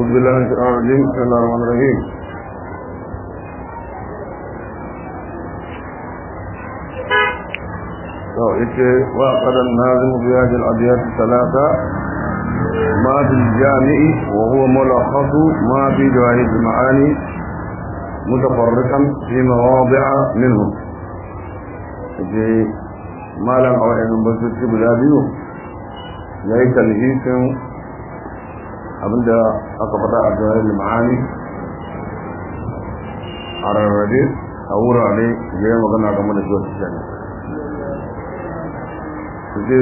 أعوذ بالله من الشيطان الرجيم بسم الله الرحمن الرحيم وقد الناظم في هذه الأبيات الثلاثة ما في الجامع وهو ملخص ما في جواهر المعاني متفرقا في مواضع منهم ما لم أعلم أن بسيط بلا بيو يأي تلهيس abinda aka faɗa a jawahir ma'ani a rarrabe a wurare da ya magana game da zuwa tijjani su ce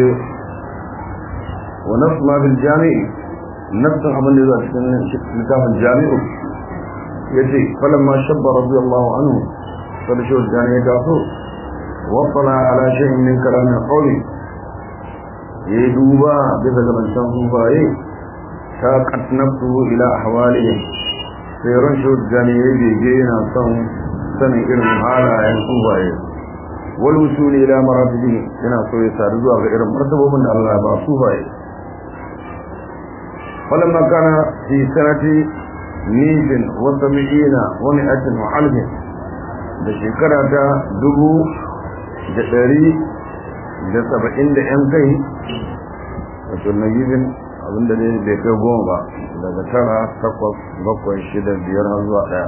wa nafsu ma bil jami'i nafsun abin da zuwa cikin littafin jami'u ya ce falon ma shabba rabbi allahu anhu sada shi tijjani ya taso wasana ala shahin min kalamin qawli ya yi duba bisa ga zancen sufaye ساقت نفسه إلى أحوالهم سيرون شو الجانية بيجينا صن سنة إرم حالا ينصوبها والوصول إلى مراتبه هنا سوى ساردوا غير مرتبه من الله بأصوبها فلما كان في سنة ميز وسبعين ومئة وعلم بشكرة دبو جسري جسبعين لأنكي وشو نجيب abinda ne bai kai goma ba daga tara takwas bakwai shida biyar har zuwa daya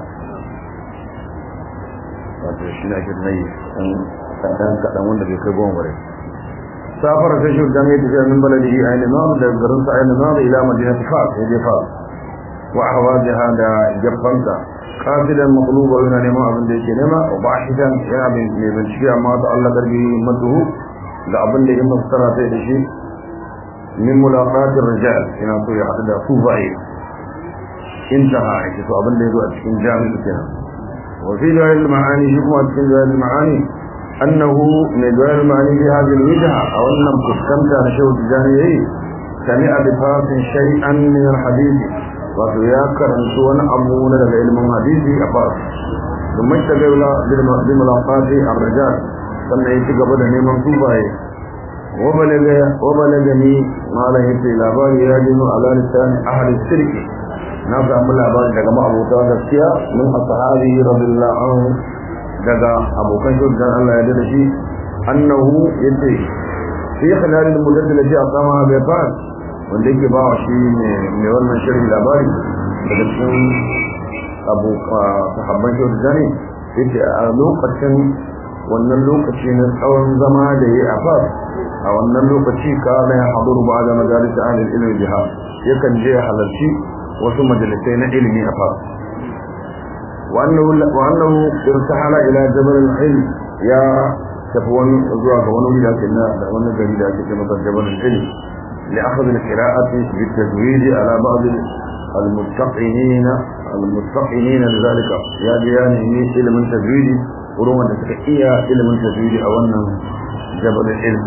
wato shi na ake nayi ɗan kaɗan wanda bai kai goma ba rai safara sai shi jami'a ta jami'in baladi a yi nuna da garin sa a yi nuna ila madina ta fas ya je fas wa hawa jiha da gefanta kasidan makuluba yana neman abin da yake nema wa bashidan yana mai bincike amma ta Allah karbi matuhu da abin da ya masara sai da shi من ملاقات الرجال هنا سوى حتى صوفي انتهى يكتو أبن ليدو أتكين جامع كنا وفي جوال المعاني شكوى أتكين جوال المعاني أنه من جوال المعاني في هذه الوجهة أو أنهم كسكمت نشو الجانيي سمع بفاس شيئا من الحديث وتياكر أنسوان أبونا لعلم الحديث أفاس ثم اشتغل بملاقات الرجال sannan ya ci gaba da neman sufaye وبلغني ما لا يتي labari ya dino ala lisan ahli shirki na samu labari daga ma'abuta gaskiya min ashabi radiyallahu anhu daga abokan shi dan Allah ya dade shi annahu yace fi khilal al-muddad allati aqama bi fa'al wanda yake ba shi ne mai wannan shirin labari daga cikin abu sahabban shi dan yace a lokacin wannan lokaci na tsawon zama da yayi a fas a wannan lokaci kana ya haduru ba da majalis ahlul ilmi jiha yakan je halarci wasu majalisai na ilimi a fa wannan wannan irtahala ila jabal al-ilm ya tafi wani zuwa ga wani wuri da na da wani gari da ake cewa jabal al-ilm li akhadh al-qira'ati bi tajwid ala ba'd al-muttaqinin al-muttaqinin lidhalika ya ji yani ni ilmin tajwid wurin wanda suka iya ilmin tajwid a wannan jabal al-ilm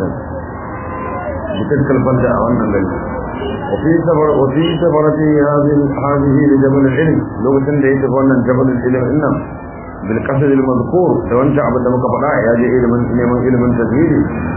بتلك البلدة أو أن البلد وفي سفر وفي سفرة هذه هذه لجبل العلم لو تندي تفونا جبل العلم إنم بالقصد المذكور لو أنت عبد مكفراء يجي علم علم علم تزويد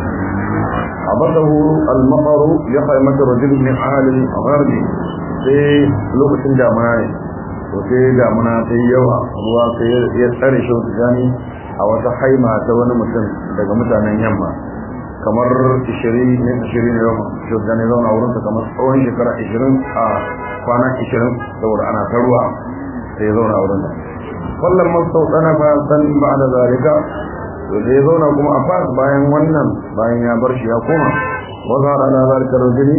عبده المطر لقائمة رجل من أهل الغرب في لغة دامنا وفي دامنا في يوم ruwa sai ya tsare shi wata jani a wata haima ta wani mutum daga mutanen yamma kamar 20 ne 20 ne yau shugaba ne zauna wurin ta kamar tsawon shekara 20 a kwana 20 saboda ana ta ruwa sai ya zauna wurin ta wallan masau tsana fa san ba da zalika to da ya zauna kuma a fas bayan wannan bayan ya bar shi ya koma wa zara ala zalika rajuli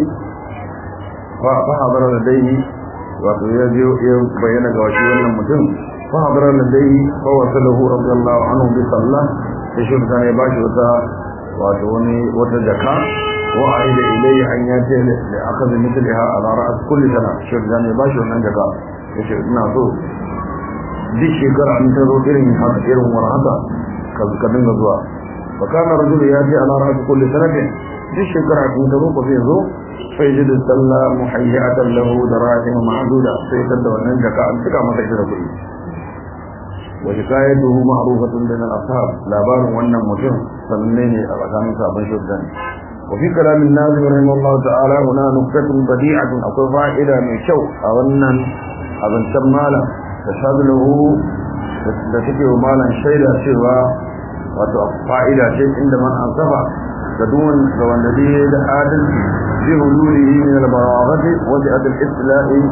fa fa hadara da dai wato ya je ya bayyana ga shi wannan mutum fa hadara da dai fa wasalahu radiyallahu anhu bi sallah sai shi ya bashi wata wato wani wata jaka wa aida ilayhi an yace da aka zai mithliha ala ra'as kulli sana shirjan ya bashi wannan jaka yace ina so duk shekara an taro irin haka irin war haka ka ka dinga zuwa fa kana rajulu ya ce ala ra'as kulli sanatin duk shekara kun taro ko zai zo fa yajidu salla muhayyatan lahu darahim ma'duda sai da wannan jaka an tuka masa shi da kuɗi وحكايته معروفة بين الأصحاب لا بار وانا مجر فمنين أغسان صابن شدن وفي كلام الناظم رحمه الله تعالى هنا نكتة بديعة أقول فائدة من شو أولا أبن شمالا تشهد له da take wa malan shaida cewa wato fa'ida ce inda man ansafa da duwan da wanda dai da adalci bi hululihi min al-baraghati wa bi al-islahi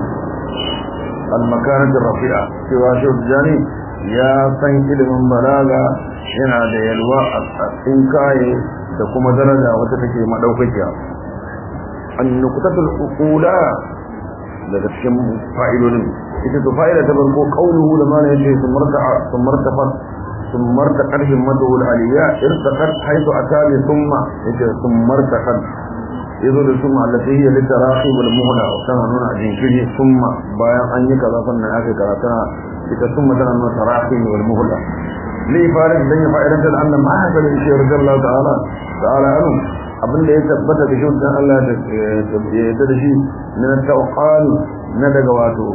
al-makanat ar-rafi'a cewa shi jani ya san ilimin balaga yana da yalwa a cikin kaye da kuma daraja wata take madaukakiya an-nuqtatul uqula daga cikin fa'idodin ita to fa'ida ta farko qauluhu da mana yace sumarta sumarta fa sumarta qarhin madu al-aliyya irtaqat haythu atali thumma yace sumarta kan yazo da summa allati hiya litarahi wal muhla tana nuna jinkiri summa bayan an yi kaza sannan aka karata ita summa tana nuna tarahi wal muhla li farid dan ya fa'idan da annan ma haka da shi radiyallahu ta'ala ta'ala anhu abin da ya tabbata da shi dan Allah da ya da shi na tawqal na daga wato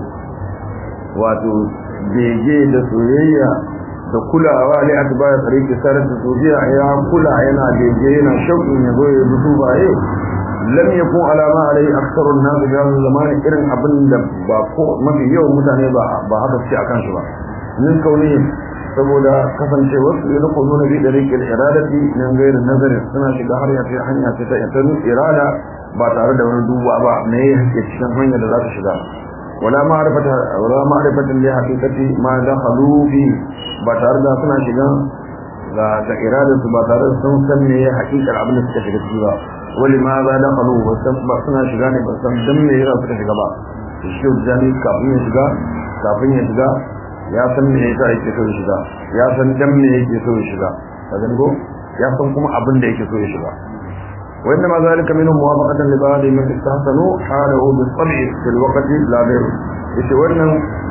wato bege da soyayya da kulawa li atbaya tariqi sarar da sofiya ya kula yana bege yana shauƙin ya zo ya dutu baye lam yakun alama alai aktharun nas bi hadha zaman irin abin da ba ko mafi yawan mutane ba ba haka ce akan shi ba min kauni saboda kasance wasu ne ko nuna bi tariqi iradati nan gairi nazari suna shiga har ya fi hanya ta ta irada ba tare da wani duba ba me yake cikin hanya da za ta shiga ولا معرفة ولا معرفة لحقيقة ما دخلوا فيه بتارد سنا شيغا لا إرادة بتارد سن سن ne haƙiƙar abin da suka shiga ciki ba wali ma za da kalu ba san ba suna shiga ne ba san dan me yasa suka shiga ba shi jami kafin ya shiga kafin ya shiga ya san me yasa yake so ya shiga ya san dan me yake so ya shiga kaga ko ya san kuma abin da yake so ya shiga وإنما ذلك منه موافقة لبعض من استحسنوا حاله بالطبع في الوقت لا غيره yace wannan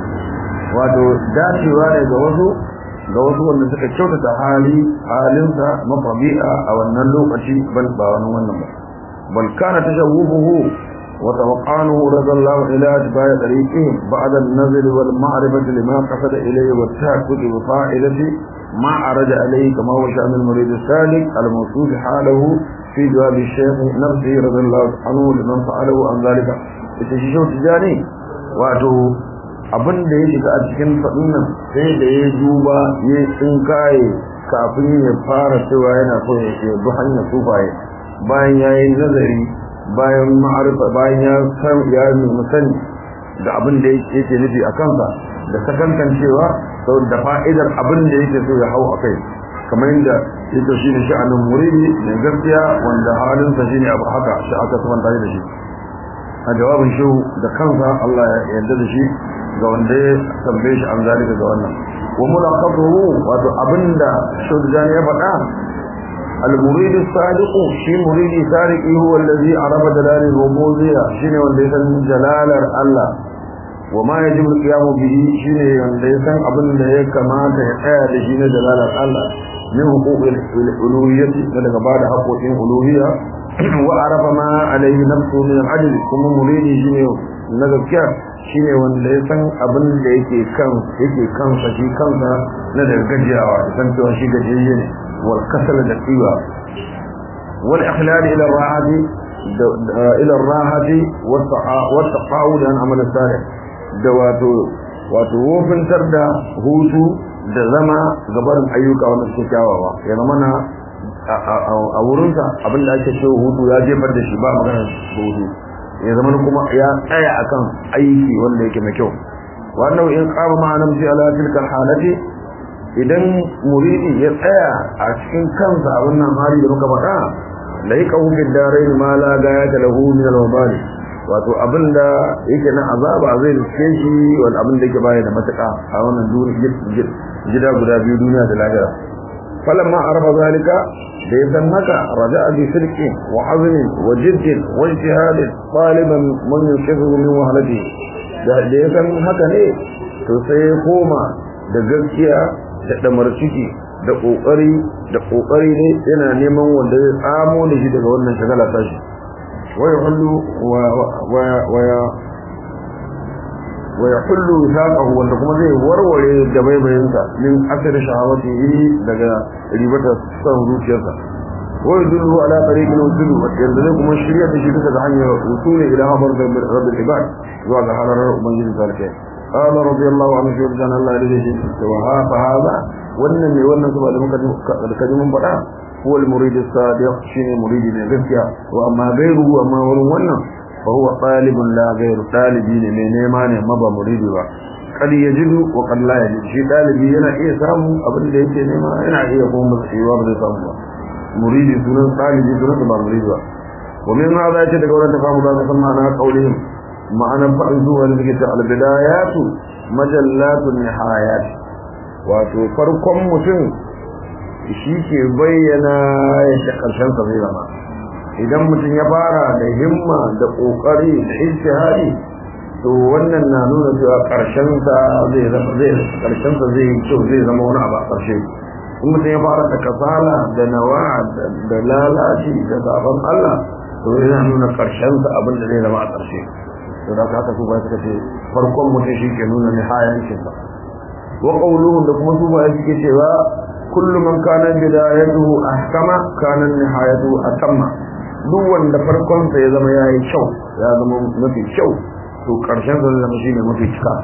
wato dacewa ne ga wasu ga wasu wanda suka kyautata hali halinsa mafabi'a a wannan lokaci bal ba wani wannan ba bal kana tashawwuhu wa tawaqanuhu radallahu ila atba'i tariqihi ba'da an-nazr wal ma'rifati lima qasada ilayhi wa ta'aqqud bi fa'ilati ma araja alayhi kama huwa sha'n al-murid as-salik al-mawsuf halahu في جواب الشيخ نفسه رضي الله عنه لمن فعله عن ذلك التشيشو تجاني واتو abin da ya shiga a cikin faɗin nan sai da ya duba ya tsinkaye kafin ya fara cewa yana so ya ce bi hanyar sufaye bayan ya yi nazari bayan ma'arifa bayan ya san ya nemi sani da abin da yake nufi a kansa da sakankan cewa sau da fa'idar abin da yake so ya hau a kai kamar yadda yake shine sha'anin muridi mai gaskiya wanda halinsa shine abu haka shi aka sabanta da shi a jawabin shi da kansa Allah ya yarda da shi ga wanda ya tambaye shi an zalika ga wannan wa mulaqatuhu wato abinda shudjan ya faɗa al-murid as-sadiq shi muridi sadiqi huwa alladhi arafa dalal al-rububiyya shine wanda ya san jalalar Allah wa ma yajibu al-qiyamu bihi shine wanda ya san abin da ya kamata ya tsaya da shi na jalalar Allah من حقوق الألوهية لذلك بعد حقوق الألوهية وعرف ما عليه نفسه من العجل ثم مريدي شيني نذكر shine wanda ya san abin da yake kan yake kansa shi kansa na da gajiyawa san cewa shi gajiyayye ne wal kasal da tsiwa wal ikhlal ila rahati ila rahati wa taqawud an amal salih da wato wato wofintar da hutu da zama gabarin ayyuka wanda suke kyawawa ya zama na a wurinsa abinda ake ce hutu ya jefar da shi ba magana hutu ya zama kuma ya tsaya akan aiki wanda yake mai kyau wannan in qama ma namji ala tilka halati idan muridi ya tsaya a cikin kansa a wannan hali da muka faɗa laika hu fi darain ma la gayata lahu min al-wabali wato abinda yake na azaba zai riske shi wal abin da yake baya da matuƙa a wannan duniya gida guda biyu duniya da lahira falamma arafa zalika da ya san haka raja'a bi sirqi wa azmi wa jiddin wa ijtihad taliban man yushiru min wahalati da da ya san haka ne to sai ya koma da gaskiya da damar ciki da kokari da kokari ne yana neman wanda zai tsamo da shi daga wannan shagala tashi wa yahullu wa wa wa yahullu saqahu wanda kuma zai warware da baibayinsa min asir shahawatihi daga ribata san zuciyarsa wa yadullu ala tariqil wusul wa yadullu kuma shirya da shi bisa ga hanyar wusul ila habar da rabbil ibad zuwa ga halarar ubangiji zalika قال رضي الله عنه في رجال الله عليه وهذا هذا wannan ne wannan kuma da muka kaji mun faɗa هو المريد الصادق شيء مريد من غفيا وأما غيره وما ورن ونن فهو طالب لا غير طالبين من نيمان مبا مريد با قد يجد وقد لا يجد شيء طالبي yana iya samu abin da yake nema yana iya kuma tsayuwa ba zai samu ba muridi sunan talibi sunan ba muridi ba wa min hada yace daga wannan tafamu da ka san ma'ana qaulihim ma'ana fa'in zuwa da suke ta albidayatu majallatun nihayat wato farkon mutum shi ke bayyana yadda ƙarshensa zai zama idan mutum ya fara da himma da ƙoƙari da ijtihadi to wannan na nuna cewa ƙarshensa zai zama zai ƙarshensa zai yi kyau zai zama wani abu a ƙarshe in mutum ya fara da kasala da nawa da lalaci da zaben Allah to yana nuna ƙarshensa abin da zai zama a ƙarshe to da haka su ba suka ce farkon mutum shi ke nuna nihayancinsa wa qawluhum da kuma su ba suke cewa كل من كان بدايته أحكم كان نهايته أتم duk wanda farkon sa ya zama yayi kyau ya zama mafi kyau to karshen sa zama shine mafi cika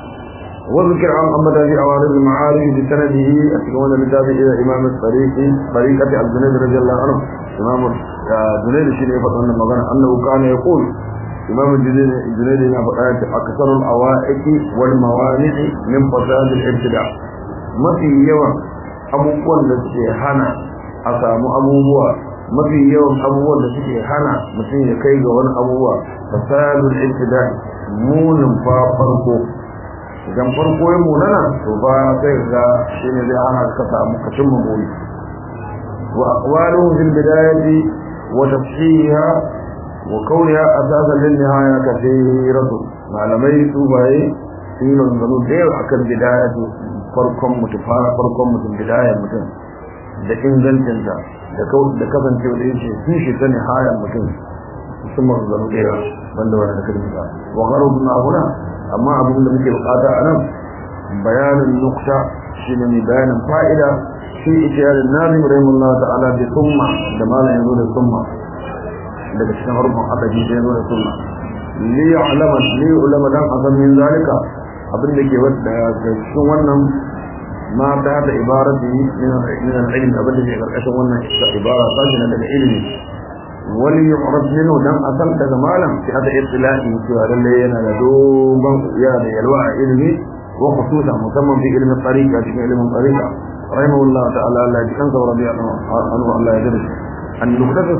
wa zikr an amma da awarid al ma'arif bi sanadihi a cikin wannan littafi ila imam al-tariqi tariqati al-junayd radiyallahu anhu imam junayd shine ya faɗa wannan magana annahu kana yaqul imam junayd yana faɗa akthar al-awaiqi wal mawani'i min fasad al-ibtida mafi yawan abubuwan da suke hana a samu abubuwa mafi yawan abubuwan da suke hana mutum ya kai ga wani abubuwa fasadul ibtida'i munin fa farko idan farko ya munana to ba sai ga shi ne zai hana ka samu ka cimma buri wa aqwaluhum fil bidayati wa tafsiriha wa kauniha asasan lin nihaya kathiratu malamai su baye sun yi maganganu da yawa akan bidayatu farkon mutum fara farkon mutum bidayar mutum da ingancinta da da kasancewa da yake sun shi ta nihayar mutum sun maganganu da yawa banda wani da kalmi ba wa garo na huna amma abin da muke bukata a nan bayanin nukta shi ne mai bayanin fa'ida shi ita yarin nazim rahimullah ta'ala da summa da malam yanzu da summa daga cikin harkon adadi da yanzu da summa li ya'lama li ulama dan asan min zalika abin da ke wadda ga cikin wannan ma ta da ibarati min al-ilm abin da ke karkashin wannan ibara ta shi daga ilimi wali yu'rad minhu dan asal daga malam fi hada ibtila'i cewa lalle yana da dogon yana da yalwa a ilimi wa khususan musamman fi ilmin tariqa cikin ilmin tariqa rahimahullah ta'ala Allah ya kansa radiyallahu anhu Allah ya jira an nuqtatu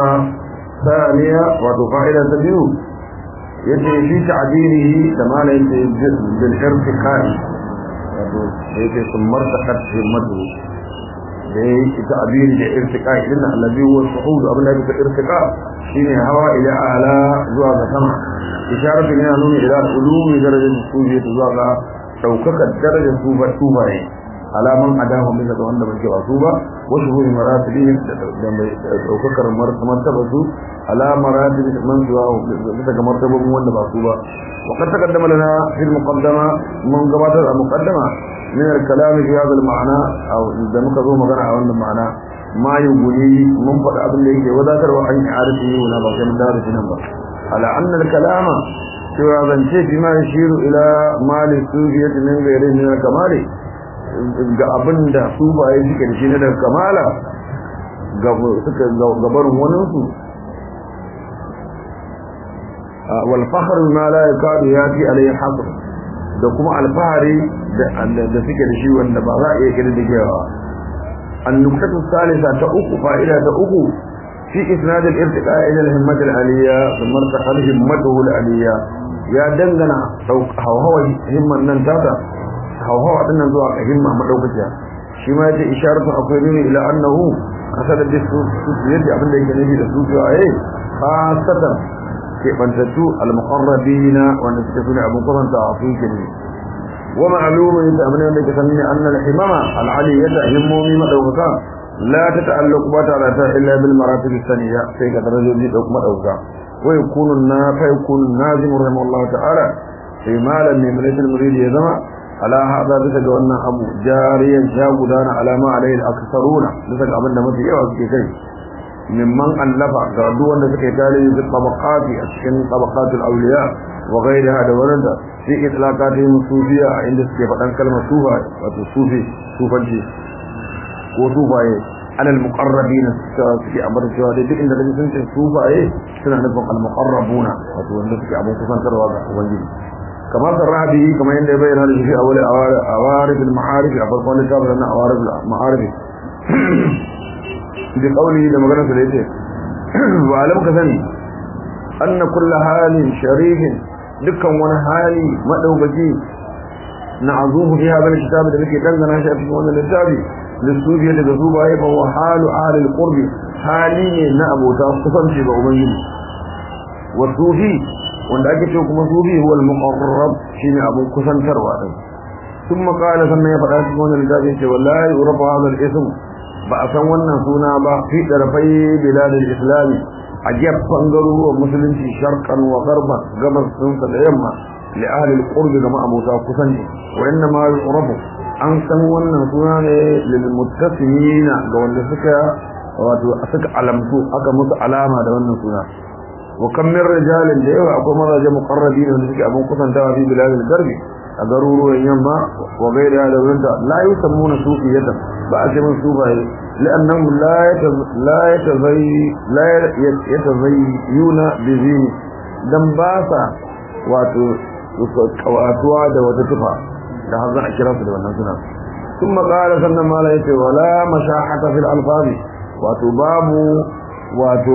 ثانية وتفائدة تبيو yace shi ta'dilihi da malai yace bil irtiqai wato yace sun martaqat himmatu da yake ta'dili da irtiqai din allazi huwa suhud abin da yake irtiqa shine hawa ila ala zuwa ga sama isharatu ne nuni ila ulumi darajar sufiya zuwa ga daukakar darajar sufa sufaye alaman adahu min da wanda bai ba su ba wa shuhuri maratibihim da daukakar martaba su ala maratib man zuwa bisa ga martabobin wanda ba su ba wa kad taqaddama lana fil muqaddama mun gabatar a muqaddama min al kalam fi hadha al ma'na aw da muka zo magana a wannan ma'ana ma yuguni mun faɗa abin da yake wadatarwa an arifi wala ba sai mun dawo da nan ba ala anna al kalama cewa zance fi ma yashiru ila mali sufiyati min ghairi min al kamali ga abin da su baye suke da shi na daga kamala suka gabarin waninsu والفخر ما لا يكاد ياتي عليه حصر da kuma alfahari da suke da shi wanda ba za a iya kirdigewa النقطة الثالثة تأخ فائدة تأخ في إسناد الارتقاء إلى الهمة العليا ثم ارتقى همته العليا يا دنغنا هو هو همة ننتاتا هو هو أدنى زوا همة مدوكتها شما يجي إشارة أقولين إلى أنه أسد الدسوس يجي أبن لك نبي الدسوس وعيه خاصة كيفانتتو المقربين ونسكتون أبو قرن تعطيك ومعلوم يتأمني أنك سنني أن الحمامة العلية همومي مدوكا لا تتعلق بطالة إلا بالمراتب الثانية فيك ترجل جدك مدوكا ويكون الناس فيكون النازم رحمه الله تعالى في مالا من مليس المريد يزمع على هذا بسك وأن أبو جاريا جاودان على ما عليه الأكثرون بسك أبن متي يوز كي mimman allafa ga duk wanda suka yi tarihi fi tabaqati a cikin tabaqatul awliya wa ghayriha da wanda fi itlaqatihim sufiya a inda suke faɗan kalmar sufa wato sufi sufanci ko sufaye alal muqarrabina suke ambatar cewa dai duk inda kaji sun ce sufaye suna nufin al muqarrabuna wato wanda suke abun kusantarwa ga ubangiji كما صرح به كما يندى بين هذا في أول أوارد المعارف أفضل كتاب لنا أوارد المعارف بقوله لما قلنا سليته وعلم كثني أن كل حال شريف دكا ونهالي مدوبتي نعظوه في هذا الكتاب الذي تنزل شاء في هذا الكتاب للسوفية تقصوبها فهو حال أهل القرب حالي نأبو تأصفا في بأمين والصوفي wanda ake ce kuma sufi huwa al-muqarrab shine abun kusantarwa din thumma qala sannan ya faɗa cikin wannan littafi yace wallahi urafa hadha al-ism ba a san wannan suna ba fi darfai bilad al-islam a gefen garuruwan musulunci sharqan wa gharban gabas sun da yamma li ahli al-qurb ga ma'abuta kusanci wa inna ma yurafu an san wannan suna ne lil muttasimina ga wanda suka wato suka alamtu aka musu alama da wannan suna وكم من رجال جاءوا أقوم رجال مقربين ونسك أبو قصن دوا في بلاد الغرب أقرروا ينما وغير هذا ولنت لا يسمون صوفية بأس من صوفية لأنهم لا يتز... لا يتزي لا يتزيون بزين دم باسا واتو واتوا da wata tufa da har za a kira su da wannan suna ثم قال sannan mala yace wala mashahata fil alfazi wato babu wato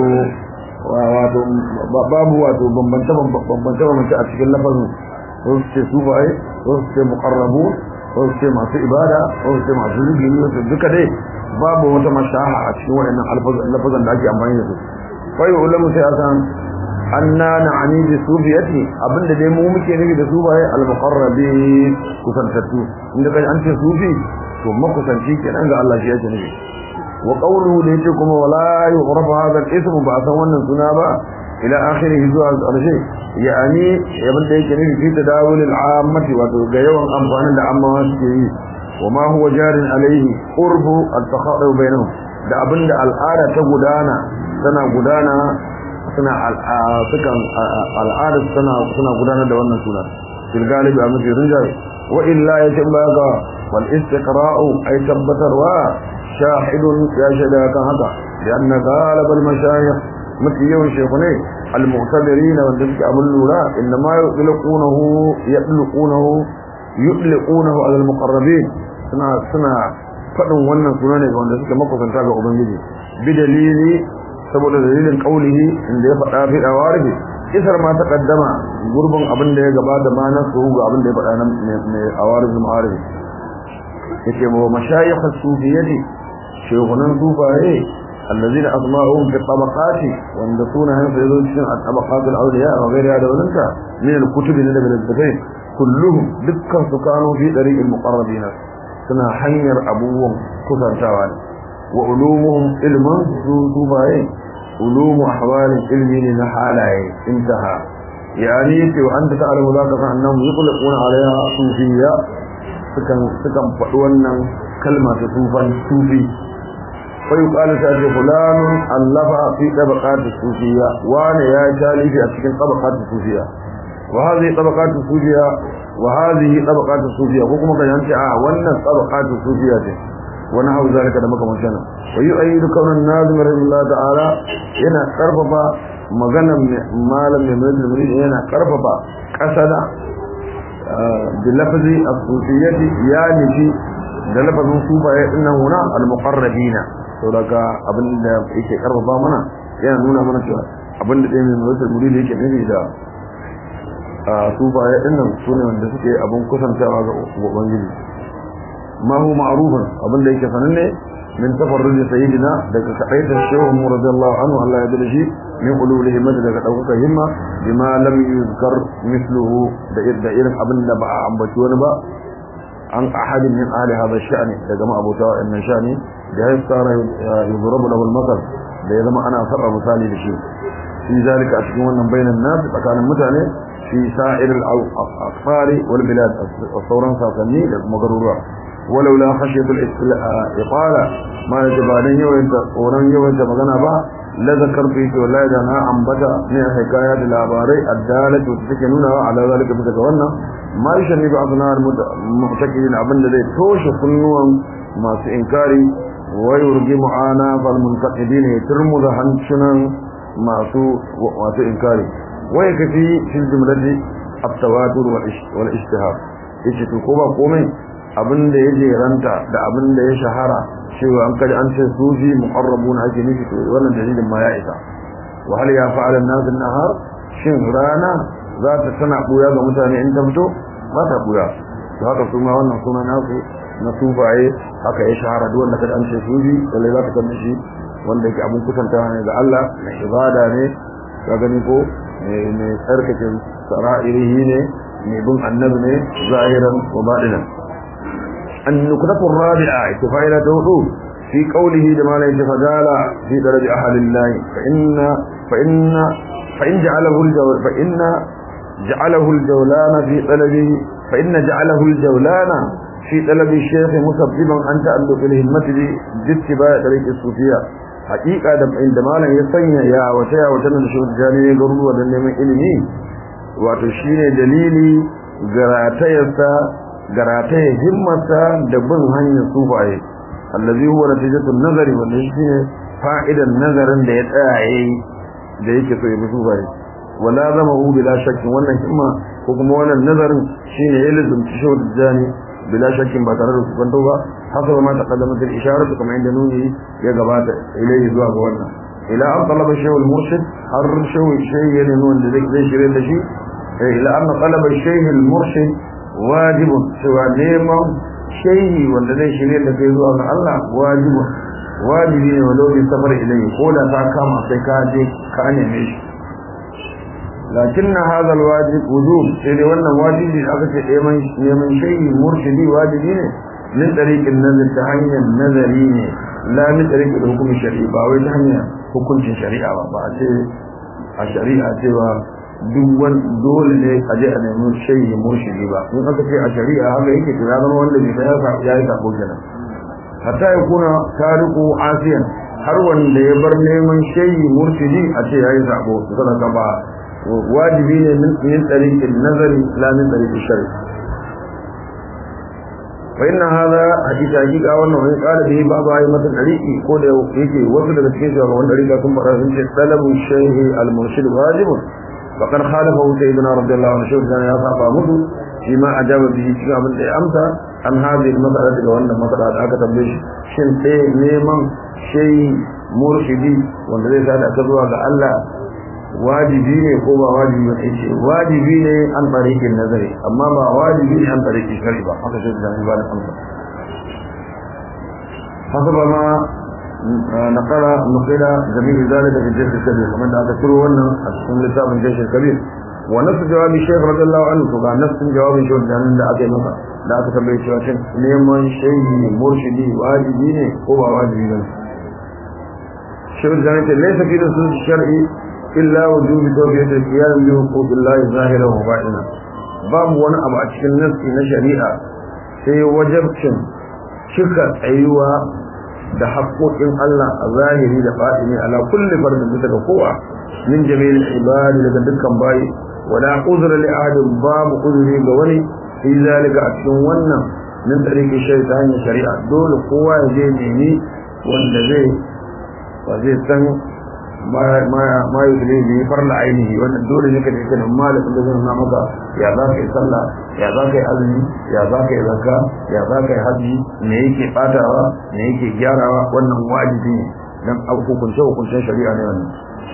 wato babu wato bambanta bambanta bambanta a cikin lafazin wasu ce sufaye wasu ce muqarrabu wasu ce masu ibada wasu ce masu zikiri wasu duka dai babu wata mashaha a cikin waɗannan lafazan da ake amfani da su wai ulamu sai a san anna na'ani bi sufiyati abinda dai mu muke nufi da sufaye al-muqarrabi kusantattu inda kai an ce sufi to makusanci kenan ga Allah shi yake nufi وقوله ليتكم ولا يعرف هذا الاسم بعثا wannan suna ba ila akhirih zuwa ƙarshe yani yabin da yake nufi fi tadawul al'ammati wato ga yawan amfanin da amma suke yi wa ma huwa jarin alaihi qurbu at-takhadu bainahum da abinda al'ada ta gudana tana gudana suna sukan al'ada tana suna gudana da wannan suna fil galibi a mafi rinjaye wa illa yatim baga wal istiqra'u ay tabbatarwa شاهد يا شهد كان هذا لأن غالب المشايخ مثل يوم شيخني المعتبرين والذلك أملوا لا إنما يطلقونه يطلقونه يطلقونه على المقربين سنة سنة فدن wannan suna ne ga wanda suke makusanta ga ubangiji bi dalili saboda dalilin kaulihi inda ya faɗa fi dawarihi isar ma taqaddama gurbin abin da ya gabata ma na su ga abin da ya faɗa nan mai awarij ma'arif yake ba mashayikh as-sufiyyati شيخنا الصوفيه الذين أسماءهم في الطبقات واندسون هم في ذلك الطبقات الأولياء وغير هذا ولنك من الكتب اللي من الدفين كلهم دكا سكانوا في طريق المقربين سنا حنير أبوهم كثر شوال وعلومهم علما صوفيه علوم أحوال علمي لنحاله انتهى يعني وأنت تعلم ذلك فأنهم يطلقون عليها صوفية سكن سكن فأولنا كلمة صوفا صوفي فيقال سأجد فلان ألف في طبقات الصوفية وانا يا جالي في أسكن طبقات الصوفية وهذه طبقات الصوفية وهذه طبقات الصوفية وكما كان ينتع وانا طبقات الصوفية ونحو ذلك دمك مشانا ويؤيد كون النازم رحمه الله تعالى هنا قرففا مغنى مالا من مريد المريد هنا قرففا قصد بلفظ الصوفية يعني في da lafazin sufaye dinnan huna al-muqarrabina to daga abin da yake karfafa mana yana nuna mana cewa abin da dai mai mutum muridi yake nufi da sufaye dinnan sune wanda suke abin kusantawa ga ubangiji ma hu ma'rufun abin da yake sananne min tafarruji sayyidina daga kadaita shehu mu radiyallahu anhu Allah ya dace min ulul himmati daga dauka himma bima lam yuzkar mithluhu da irin abin da ba a ambaci wani ba عن أحد من أهل هذا الشأن لجماعة أبو تاوى إن شأني بحيث صار يضرب له المثل ليذما أنا أفر مثالي لشيء في ذلك أشكونا بين الناس فكان المتعني في سائر الأقطار والبلاد الثوران ساقني مقرورة ولولا خشية الإقالة ما يجب عليه وانت ورن يوانت مغنى با la zakartu fi wallahi da na ambata ne a hikaya da labarai addalatu da take nuna wa ala zalika bisa ga wannan ma yashni bi aznar mu'takidin abinda zai toshe kunnuwan masu inkari wa yurgi mu'ana fal muntaqidin yaturmu da hancunan masu masu inkari wa yakfi fil jumlati at-tawatur wal ishtihar yace to ko ba komai abinda ya jeranta da abinda ya shahara cewa an kaji an ce sufi muqarrabun ake nufi to wannan dalilin ma ya isa wa hal ya fa'ala an-nas an-nahar shin rana za ta tana buya ga mutane in ta fito ba ta buya to haka su ma wannan suna nasu na sufaye haka ya shahara duk wanda kaji an ce sufi lalle za ka san shi wanda yake abun kusanta ne ga Allah na ibada ne ka gani ko mai tsarkake sara'irihi ne mai bin annabi ne zahiran wa baɗinan النقطة الرابعة اتفاعلة هدوء في قوله لما لا يتفجال في درج أهل الله فإن فإن فإن جعله الجول فإن جعله الجولان في طلبه فإن جعله الجولان في طلب الشيخ مسببا أن تألق الهمة باتباع طريق الصوفية حقيقة عندما لا يسنى يا وشيا وشنا شو الجاني يقولوا ودن من إلمي وتشين دليلي قراتيسا garataye himmarsa da bin hanyar sufaye allazi huwa natijatu nazari wanda shine fa'idan nazarin da ya tsaya yayi da yake so ya bi sufaye wala zama hu bila shakkin wannan himma ko kuma wannan nazarin shine ya lazumci shi da jani bila shakkin ba tare da kwanto ba hasaba ma taqaddamat al-isharatu kama inda nuni ya gabata ilayhi zuwa ga wannan ila an talaba shay'ul murshid har shay'u shay'in wanda zai shirye da shi ila an talaba shay'ul murshid wajibun cewa neman shehi wanda zai shirye da kai zuwa ga Allah wajibun wajibi ne walau bi safar ilayhi ko da ta kama sai ka je ka neme shi lakin na hadha alwajib wujub sai dai wannan wajibi da aka ce neman neman shehi murshidi wajibi ne min tariqin nazar ta hanyar nazari ne la min tariqin hukumi shari'a ba wai ta hanyar hukuncin shari'a ba ba a ce a shari'a cewa duk wani dole ne a je a nemi shayi murshidi ba in aka ce a shari'a haka yake to ya zama wanda bai ya ya yi sako kenan hatta ya kuna tariku asiyan har wanda ya bar neman shayi murshidi a ce ya yi sako saboda ba wajibi ne min min tariqin nazari la min tariqin shari'a fa inna hadha hakika hakika wannan wani kala da babu ayi mata tariqi ko da yake wasu daga cikin shugaban tariqa sun fara sun ce talabu shaykh al-murshid wajibun فقد خالفه سيدنا رضي الله عنه شوف كان يصعب مدو فيما أجاب به شيئا من أمسى عن هذه المسألة وأن المسألة أكتب ليش شن تي نيمان شيء مرشدي وأن ليس هذا أكتبها لألا wajibi ne ko ba wajibi ba ce wajibi ne an tariqin nazari amma ba wajibi ne an tariqin shari'a ba haka shi da ba da amsa hasaba ma نقل نقل جميع ذلك في الجيش الكبير ومن هذا كله وانا اسم لتاب الجيش الكبير ونفس جواب الشيخ رضي الله عنه فقال نفس جواب الشيخ جانب لا أكي مكا لا تكبر شواشن نيمان شيء مرشدي واجبين هو واجبين الشيخ جانب ليس في رسول الشرعي إلا وجوب توفية القيام بحقوق الله ظاهرا وباطنا باب وانا أبا أتشكل نفسي نشريعة sai wajabcin cika tsayuwa da haƙoƙin Allah a zahiri da fa'ini ala kulli fardin bisa ga kowa min jami'il ibadi daga dukkan bayi wala uzra li ahadin babu uzuri ga wani fi zalika a cikin wannan min tsariki shari ta hanyar shari'a dole kowa ya je nemi wanda zai ba zai san ma yi zai ne farla ainihi wannan dole ne ka je kanin malamin da zai nuna maka ya za ka yi sallah ya za ka yi azumi ya za ka yi zakka ya za ka yi haji me yake batawa me yake gyarawa wannan wajibi ne dan hukunce hukuncen shari'a ne wannan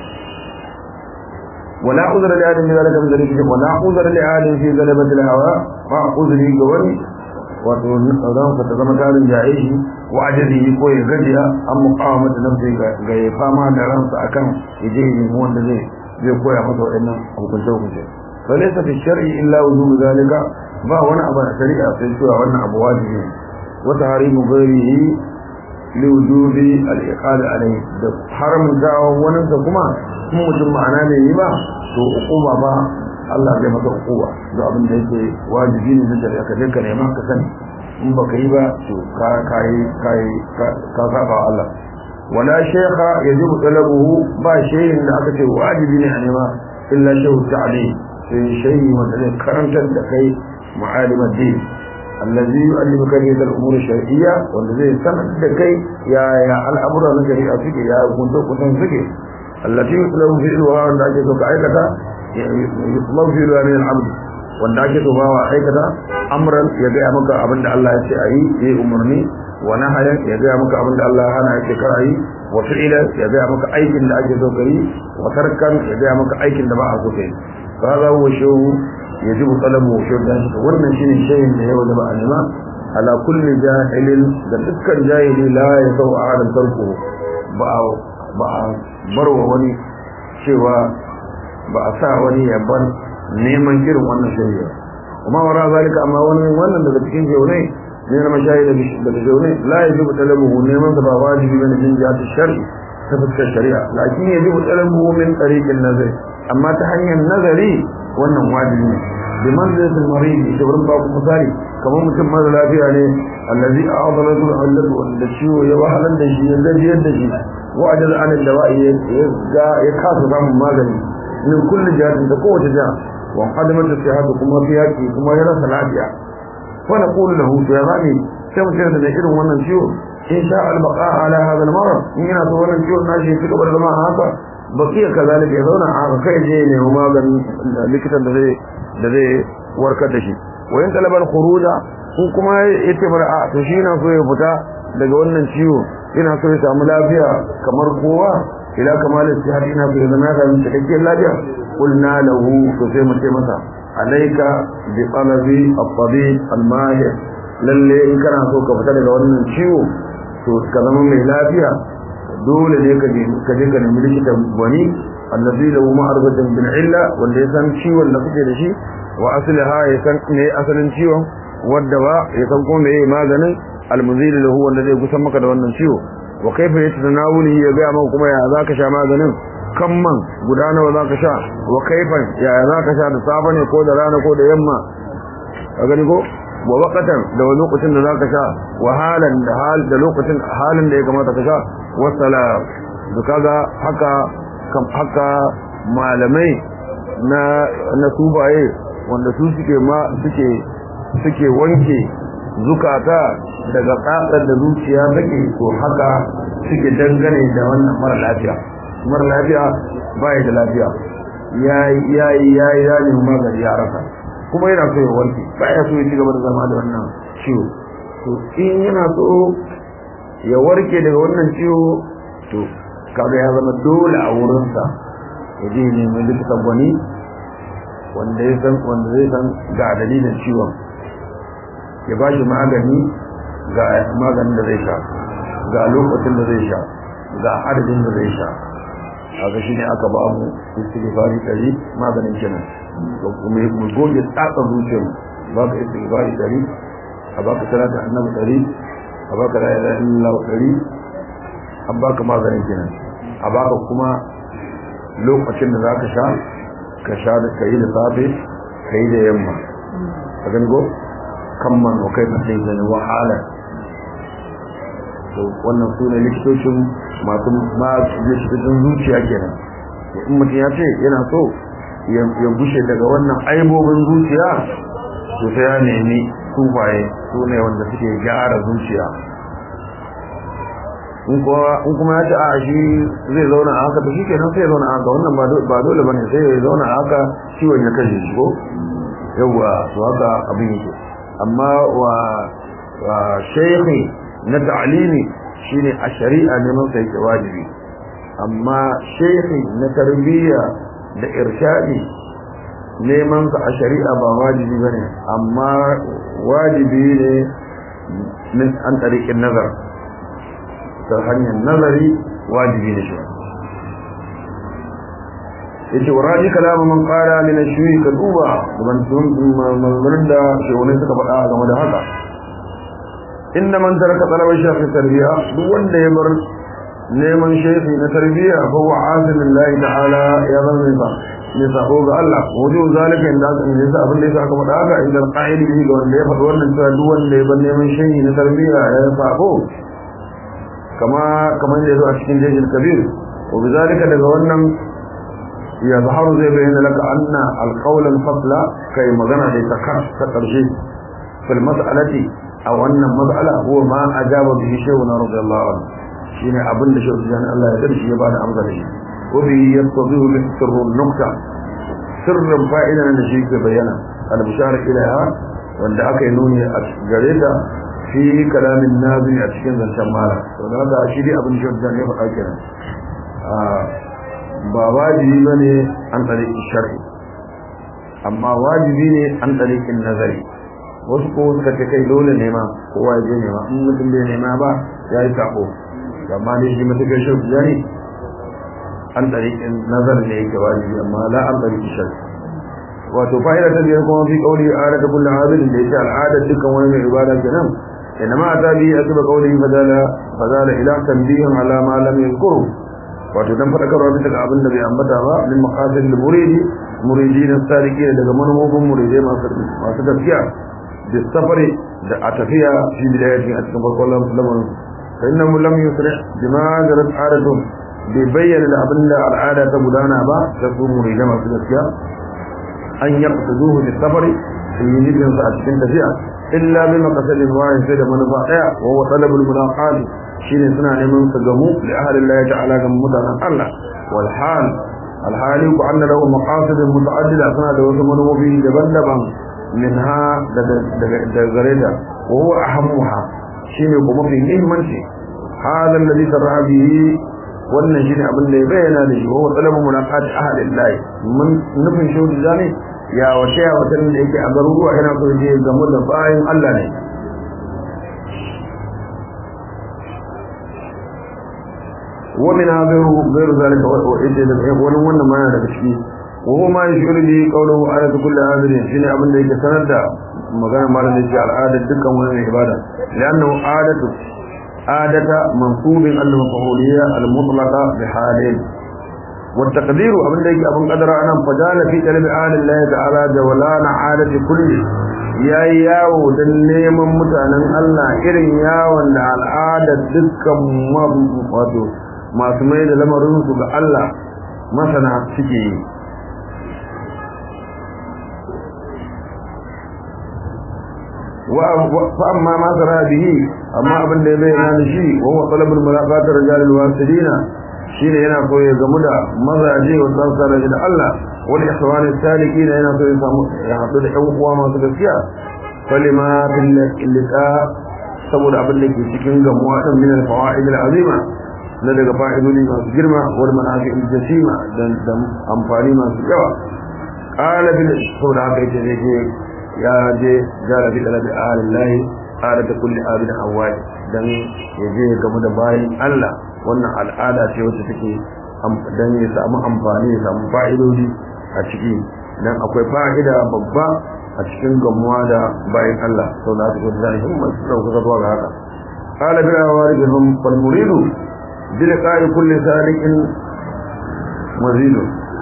ولا عذر لآدم في ذلك من ذلك ولا عذر لآدم في غلبة الهوى ما عذري قولي وتنظام فتزم كان جائشه وعجزه كوي غجيا أم مقاومة نفسه غي فاما درانس أكام يجيه هو الذي زي كوي أخذه إنه وكنت وكنت فليس في الشرع إلا وجوب ذلك ما وانا أبا شريعة في سورة وانا أبو واجبه وتحريم غيره لوجوب الإقالة عليه حرم دعوة وننسى كما kuma mutum ma'ana ne yi ba to hukuma ba Allah zai maka hukuma da abin da yake wajibi ne na shari'a ka dinka neman ka sani in ba ka yi ba to ka kai kai ka saba Allah wala shaykha yajibu talabuhu ba shayin da aka ce wajibi ne a nema illa shaykhu ta'lim sai shayi wanda zai karantar da kai mu'alim ad-din allazi yu'allimuka bi al-umur shar'iyya wanda zai sanar da kai ya ya al'amura na shari'a suke ya kunto kusan suke allati yutlabu fi'luha wanda ake so ka aikata yutlabu fi'luha min al-'abd wanda ake so bawa aikata amran ya ga maka abinda Allah ya ce ayi yayi umarni wa nahayan ya ga maka abinda Allah ya hana ya ce kar ayi wa fi'ila ya ga maka aikin da ake so kai wa tarkan ya ga maka aikin da ba a so kai kaga huwa shawu yajibu talabu shawdan wannan shine shayin da ya wajaba a nema ala kulli jahilin da dukkan jahili la ya sau a adam tarko ba a ba a barwa wani cewa ba a sa wani ya bar neman irin wannan shari'a kuma wara zalika amma wani wannan daga cikin jaunai ne na mashayi daga jaunai la yajibu talabuhu neman sa ba wajibi bane jin jihati shar'i ta fuskar shari'a lakin yajibu talabuhu min tariqin nazari amma ta hanyar nazari wannan wajibi ne bi manzilatil marid ita wurin ba ku misali kamar mutum mara lafiya ne allazi a'adalatu allatu wanda ciwo ya wahalar da shi ya gajiyar da shi wa ajal an dawa'i ya ga ya kasa samun magani min kulli jihatin da kowace jiha wa qadamat sihhatu kuma fi yaki kuma ya rasa lafiya fa naqulu lahu ya zani sai mutum da irin wannan ciwo in sha al-baqa ala hadha al-marad in yana so wannan ciwon nashi ya cigaba da zama haka bakiya kazalika ya zauna a kai je ne maganin likitan da zai da zai warkar da shi wayan talaban khuruja ko kuma yace bar a to shi na so ya fita daga wannan ciwo yana so ya samu lafiya kamar kowa ila kamalin sihhat ina so ya zama da cikakken lafiya qulna lahu to sai mu ce masa alayka bi talabi at-tabib al-mahir lalle in kana so ka fita daga wannan ciwo to ka zama mai lafiya dole ne ka je ka je ka nemi likitan wani allazi lahu ma'rifatun bil illa wanda ya san ciwon da kuke da shi wa aslaha ya san ne asalin ciwon wanda ba ya san ko meye maganin almuzil lahu wanda zai kusan maka da wannan ciwo wa kaifa yatanawuli ya ga maka kuma ya zaka sha maganin kamman guda nawa zaka sha wa kaifan ya zaka sha da safe ne ko da rana ko da yamma ka gani ko wa waqatan da wani lokacin da zaka sha wa halan da hal da lokacin halin da ya kamata ka sha wa salam da kaga haka kam haka malamai na na subaye wanda su suke ma suke suke wanke zukata daga tsatsar da zuciya take to haka suke dangane da wannan mara lafiya mara lafiya baya da lafiya yayi yayi yayi ya ne magani ya rasa kuma yana so ya warke baya so ya ci gaba da zama da wannan ciwo to in yana so ya warke daga wannan ciwo to kaga ya zama dole a wurinsa ya je neman likitan gwani wanda ya san wanda zai san ga dalilin ciwon ya ba shi magani ga maganin da zai sha ga lokacin da zai sha ga adadin da zai sha haka shi ne aka ba mu istighfari ɗari maganin kenan mu goge tsatsan zuciyar ba ka istighfari ɗari a baka salatu annabi ɗari a baka la ilaha illallah ɗari an baka maganin kenan a baka kuma lokacin da zaka sha ka sha da kai da safe kai da yamma ka gani go kan man wa kai sai da wahala to wannan sune likitocin masu ma likitocin zuciya kenan in mutum ya ce yana so ya gushe daga wannan aibobin zuciya to sai ya nemi sufaye su ne wanda suke gyara zuciya in kuma ya ce a shi zai zauna a haka to shi kenan sai ya zauna a haka wannan ba dole bane sai ya zauna a haka ciwon ya kashe shi ko yawwa to haka abin yake amma wa shaykhi na ta'limi shine a shari'a neman sai ke wajibi amma shaykhi na tarbiyya da irshadi neman sa a shari'a ba wajibi bane amma wajibi ne min an tariqin nazar ta hanyar nazari wajibi ne shi yace waraji kalamu man qala min ash-shuyi ka duba ban tun maganganun da shehunai suka faɗa game da haka inda man taraka talabar shafi tarbiya duk wanda ya bar neman shafi na tarbiya fa huwa asim lillahi ta'ala ya zama ne ne sako ga Allah wajen zalika inda aka ne sa abin da yasa aka faɗa haka inda qa'idi bihi ga wanda ya faɗi wannan cewa duk wanda ya bar neman shafi na tarbiya ya sako kama kamar da yazo a cikin jejil kabir wa bizalika daga wannan ya zaharu zai bayyana laka anna alqawl alfasla kai magana da ta kar ta karshe fil mas'alati a wannan mas'ala huwa ma ajaba bihi shaykhuna radiyallahu anhu shine abin da shehu jani Allah ya darshi ya bada amsa da shi wa bi yastadhihu bi sirru nukta sirrin fa'idan da shi ke bayyana al-bishara ilaha wanda aka yi nuni a gare ta fi kalamin nabi a cikin zancen mara to da haka shi dai abin shehu jani ya faɗa kenan ba wajibi bane an tsare shar'i amma wajibi ne an tsare nazari wasu ko suka ce kai dole ne ma kowa ya je nema in mutum bai nema ba ya yi sako amma ne shi matuƙar shirku ya ne an ɗariƙin nazar ne yake wajibi amma la an ɗariƙi shirku wato fa'ida ta biyar kuma fi ƙauli ada ta kullum abin da yake al'adar dukkan wani mai ibada kenan inna ma ta bi a tuba ƙauli fadala fadala ila tambihin ala ma lam yazkuru wato dan fadakarwa bisa ga abin da bai ambata ba min maqasid al muridi muridin sadiqin daga manufofin muridai masu masu gaskiya da safari da a tafiya fi bidayatin a cikin farkon lamarin فإنه لم يسرع بما جرت عادتهم بيبين لأبن العادة تبدانا با تكون مريدة ما سنسيا أن يقصدوه بالسفر في يجب أن تأتكين تفيا إلا بمقصد واحد سيد من فائع وهو طلب الملاقات شين سنة لمن سجمو لأهل الله تعالى كمتنا الله والحال الحال وأن له مقاصد متعددة سنة لوسمن وفيه دبندبا منها دغريدا وهو أهمها shine kuma mafi muhimmanci hada alladhi sarra bihi wannan shine abin da ya bayyana da shi wa talabu mulaqat ahlillahi mun nufin shi da ne ya wace ya wata da yake a garuruwa yana so je gamu da bayan Allah ne ومن غير غير ذلك wani wannan ma daga ciki وهو ما يشعر به قوله على كل عابد شنو abin da yake sanar da magana malam da al'ada dukkan wani ibada لانه عاده عاده منصوب المفعوليه المطلقه بحالين والتقدير abin da yake abin kadara anan fajala fi qalbi Allah ta'ala jawlana adati kulli yayi yawo dan neman mutanen Allah irin yawon da al'ada dukkan wato masu mai da lamarin su ga Allah masana suke yi فأما ما سرى به أما أبن دي بينا نشي وهو طلب الملاقات الرجال الواسدين شين هنا قوي زمدا مزاجي والتنصر إلى الله والإخوان السالكين هنا قوي يحطوا الحقوق ما سكسيا فلما في اللقاء سبب أبن لك سكين جموعة من الفوائد العظيمة لدى فائدوني ما سجرمة والمنافع الجسيمة دم أنفاني ما سجوا قال في الشهود عقيدة ya je gara bi dalabi alillahi ala da kulli abin hawai dan ya je game da bayin Allah wannan al'ada ce wacce take dan ya samu amfani ya samu fa'idodi a ciki dan akwai fa'ida babba a cikin gamuwa da bayin Allah sau da su da himma su dauka zuwa ga haka qala bi awarijhum fal muridu bi liqa'i kulli salikin mazidu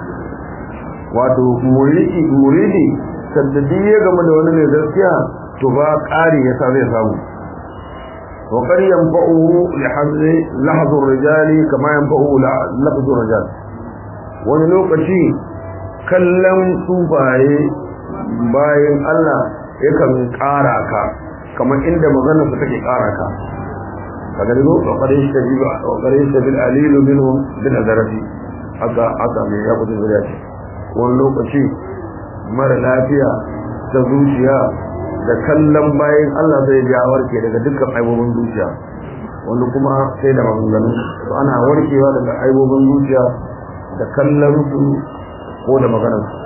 wato muridi muridi saddadi ya game da wani mai gaskiya to ba ƙari ya sa zai samu wa qad yanfa'uhu li hazzi lahzu rijali kama yanfa'uhu lafzu rijal wani lokaci kallon sufaye bayan Allah yakan ƙara ka kamar inda maganar su take ƙara ka kaga digo wa qad yastajibu wa qad yastabil alilu minhum bil azrati aka aka me ya kudu zuriya ce wani lokaci mara lafiya ta zuciya da kallon bayan Allah zai ja warke daga dukkan aibobin zuciya wani kuma sai da maganganu to ana warkewa daga aibobin zuciya da kallon su ko da maganar su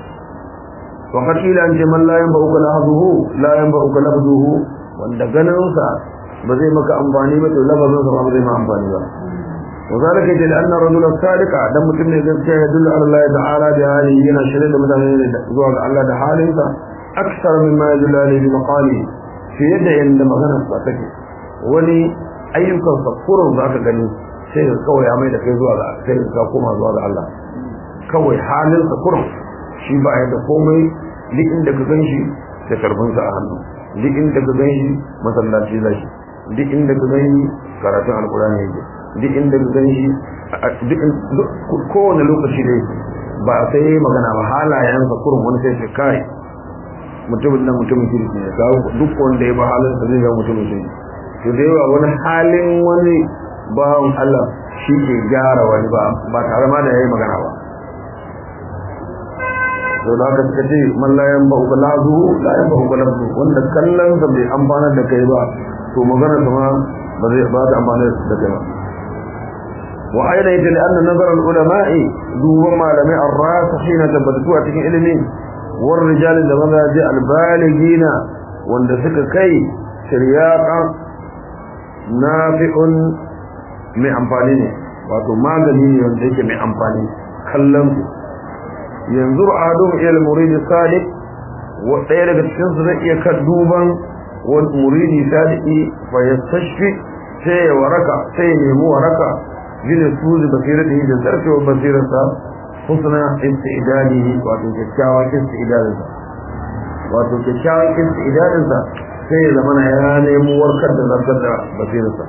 wa qatila an jamal la yanba'uka lahzuhu la yanba'uka lafzuhu wanda ganin sa ba zai maka amfani ba to lafazin sa ba zai ma amfani ba وذلك يجب أن الرجل الصادق دم متم يذكر يدل على الله تعالى بهذه هنا شريد مثلا زوج الله بحاله أكثر مما يدل عليه بمقاله في يد عند مغنى الصادق ولي أيukan safurin za ka gani sai ka kawai amai da kai zuwa ga sai ka koma zuwa ga Allah kawai halin safurin shi ba ya da komai duk inda ka gan shi da karbinsa a hannu duk inda ka gan shi masallaci zai duk inda ka gani karatun alkurani yake duk inda ka gani duk kowane lokaci dai ba sai yayi magana ba halayensa kurun wani sai shi kai mutumin nan mutumin kirki ne kawo duk wanda ya ba halin sa zai ga mutumin kirki to da yawa wani halin wani bawan Allah shi ke gyara wani ba ba tare ma da yayi magana ba to da haka suka ce man la yan ba'u lazu la yan ba'u lazu wanda kallon sa bai amfana da kai ba to magana sa ma ba zai ba ta amfana da kai ba wa aina yata li anna nazar al ulama'i duban malamai ar-rasikhina tabbatu a cikin ilimi war rijal da mazaji al baligina wanda suka kai shiryaqa nafi'un mai amfani ne wato magani ne wanda yake mai amfani kallon yanzu adum ila murid sadiq wa ɗaya daga cikin su zai iya kan duban wani muridi sadiki fa yastashfi sai ya waraka sai ya nemi waraka bin suzi basiratihi da zarfewar basirarsa husna istidadihi wato kyakkyawan istidadinsa wato kyakkyawan istidadinsa sai ya zama ya nemi warkar da zartar da basirarsa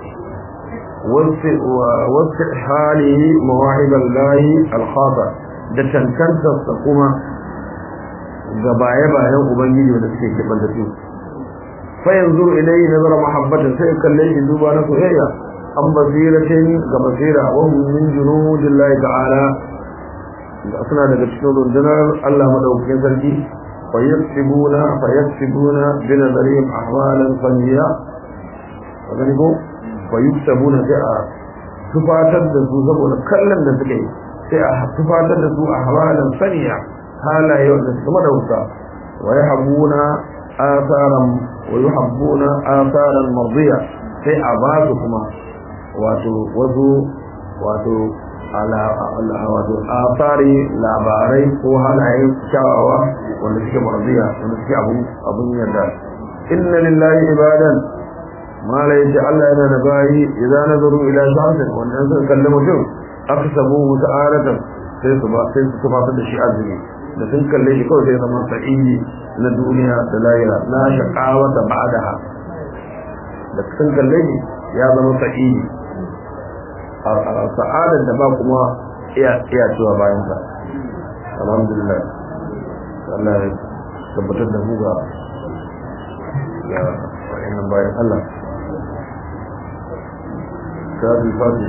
wasu halihi mawahibar lahi alkhata da tantantarsa kuma ga baye-bayen ubangiji wanda suke keɓanta su fa yanzu ilai nazara mahabbatin sai kalle shi duba na soyayya an basiratin ga basira wa hum min junudillahi ta'ala da suna daga cikin rundunar Allah madaukakin sarki fa yaksibuna fa yaksibuna bi nazarihim ahwalan faniya wani ko fa yuksabuna sai a tufatar da su saboda kallon da suke sai a tufatar da su ahwalan faniya halaye wanda suka madauka wa yahabuna asaran wa yuhabbuna asaran mardiya sai a ba su kuma wato wasu wato ala wato asari labarai ko halaye kyawawa wanda suke mardiya wanda suke abun abun yarda inna lillahi ibadan mala yace Allah yana da bayi idan nazaru ila shahsin wanda suka kalli mutum aksabu ta'aratan sai su ba sai su tafatar da shi azumi da sun kalle shi kawai sai zama sa'idi na duniya da lahira na shaqawata ba'daha da sun kalle shi ya zama sa'idi a sa'adar da ba kuma iya iya cewa bayan sa alhamdulillah Allah ya tabbatar da mu ga ga wa'annan bayan Allah kafi fati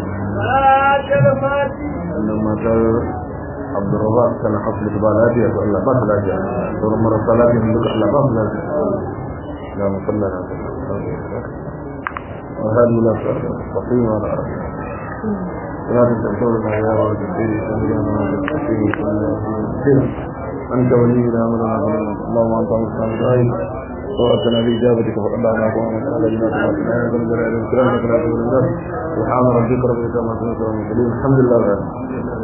wannan matar abdurrazak kana hasli ba lafiya to Allah ba ta lafiya sauran marasa lafiya duka Allah ba su lafiya ya musalla na وهذه لا تستقيم على لا تستقيم يا رب أنت ولينا من اللهم أنت مستعان وأتنا بإجابتك فقد دعناك وأمن على جنات الله سبحان ربك رب العزة عما يصفون الحمد لله رب العالمين